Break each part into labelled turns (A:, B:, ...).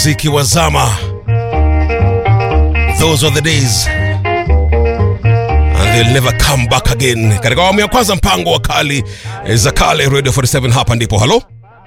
A: zikiwazama those are the days and they'll never come back again katika awamu ya kwanza mpango wa kali eh, za kale radio 47 hapa ndipo halo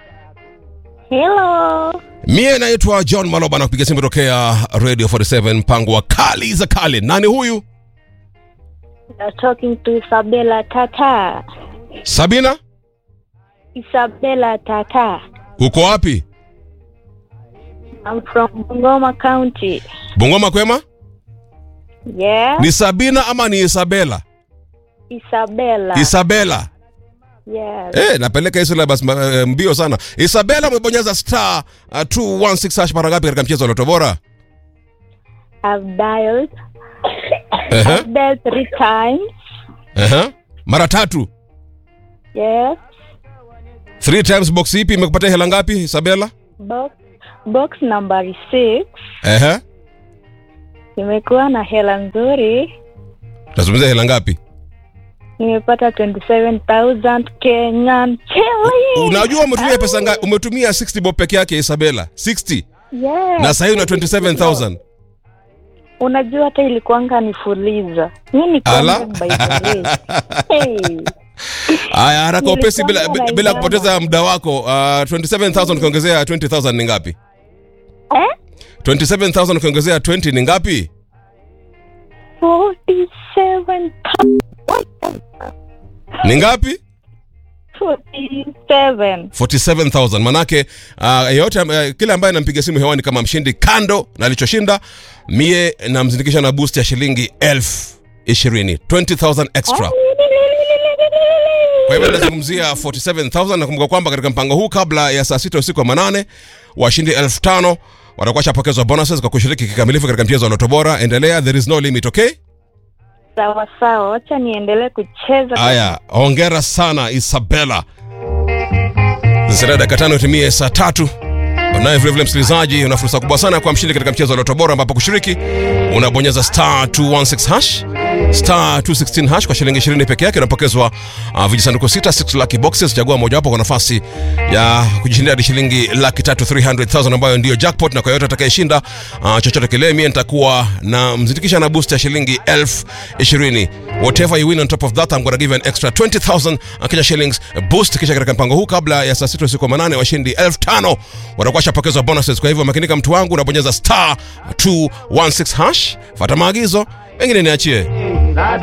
B: Hello.
A: mie naitwa john maloba na kupiga simu tokea radio 47 mpango wa kali za kale nani huyu
B: You're talking to Isabella Tata.
A: sabina
B: Isabella Tata.
A: uko wapi
B: I'm from Bungoma County.
A: bungoma kwema
B: Yeah.
A: ni sabina ama ni isabela
B: Isabella.
A: isabela
B: yes.
A: Eh, napeleka hizo labda uh, mbio sana. Isabella umebonyeza star uh, 216 hash mara ngapi katika mchezo wa Loto Bora?
B: I've dialed.
A: Ehe.
B: I've dialed three times.
A: Ehe. Mara tatu.
B: Yes.
A: Three times box ipi imekupatia hela ngapi Isabella?
B: Box box number six.
A: Ehe.
B: Nimekuwa na hela nzuri.
A: Tazungumzia hela ngapi?
B: Nimepata 27,000 Kenyan shillings.
A: Unajua umetumia pesa ngapi? Umetumia 60 bob peke yake Isabella. 60.
B: Yes.
A: Na sasa hivi una 27000.
B: Unajua hata ilikuanga nifuliza. Mimi ni
A: Ala.
B: by the way. Hey.
A: Haya, haraka upesi bila
B: Nilikuwa
A: bila
B: naelewa.
A: kupoteza muda wako. Uh, 27000 ukiongezea 20000 ni ngapi?
B: Eh?
A: 27000 ukiongezea 20 ni ngapi?
B: 47
A: Ni ngapi?
B: 47
A: 47000 manake uh, yeyote uh, kila ambaye nampiga simu hewani kama mshindi kando na alichoshinda mie namzindikisha na boost ya shilingi elfu ishirini 20000 extra kwa hivyo nazungumzia 47000 nakumbuka kwamba katika mpango huu kabla ya saa sita usiku wa manane washindi elfu tano watakuwa shapokezwa bonuses kwa kushiriki kikamilifu katika mchezo wa loto bora endelea there is no limit okay
B: sawa sawa wacha niendelee kucheza
A: Haya, hongera sana Isabella. Zinasalia dakika tano itimie saa tatu. Naye vilevile msikilizaji, una fursa kubwa sana kwa mshindi katika mchezo wa Loto Bora, ambapo kushiriki unabonyeza star 216 hash star 216 hash kwa shilingi 20 peke yake, unapokezwa uh, vijisanduku sita 6 lucky boxes. Chagua mojawapo kwa nafasi ya kujishindia hadi shilingi laki tatu 300,000 ambayo ndiyo jackpot, na kwa yote atakayeshinda uh, chochote kile, mie nitakuwa na mzindikisha na boost ya shilingi elfu ishirini. Whatever you win on top of that I'm gonna give you an extra 20,000 uh, Kenya shillings boost. Kisha katika mpango huu kabla ya saa sita usiku wa manane washindi elfu tano watakuwa shapokezwa bonuses. Kwa hivyo makinika, mtu wangu, unabonyeza star 216 hash, fata maagizo, mengine niachie.